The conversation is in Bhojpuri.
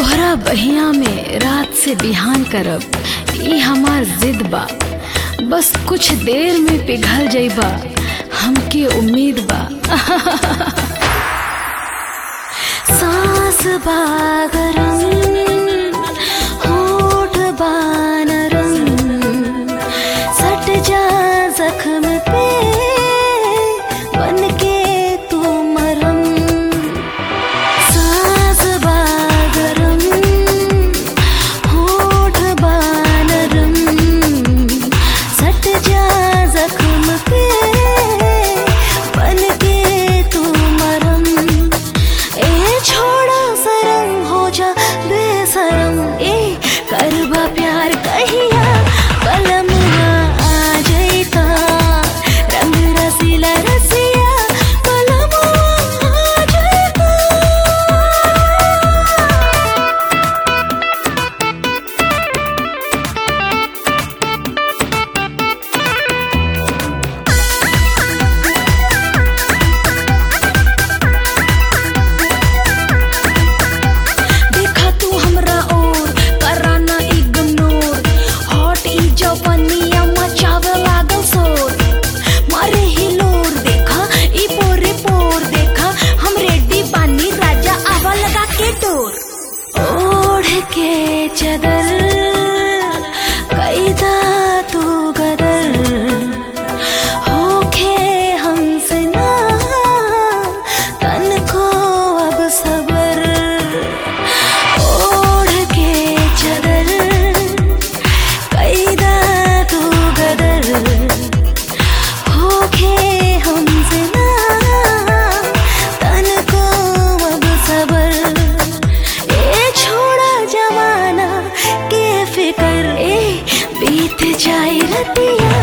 तोहरा बहिया में रात से बिहान करब ई हमार जिद बा बस कुछ देर में पिघल जइबा हमके उम्मीद बा सांस बागरम होठ बानरम सट जा जख्म पे बन के तू मरम सांस बागरम होठ बानरम सट जा जख्म पे बन के तू मरम ए छोड़ा सरम हो जा बेसरम ए करबा प्यार कहिया कलम आ जैता रंग रसीला रसिया कलम आ जैता देखा तू हमरा ओर कराना इग्नोर हॉट ई जवनिया मचावे लागल शोर मारे हिलोर देखा ई पोरे पोर देखा हम रेडी बानी राजा आवा लगा के डोर ओढ़ के चदर कैदा तू गदर होखे हमसे ना तन को अब सबर ओढ़ के चदर कैदा तू गदर होखे हमसे ना तन को अब सबर ए छोड़ा जमाना के फिकर ए बीत जाए रतिया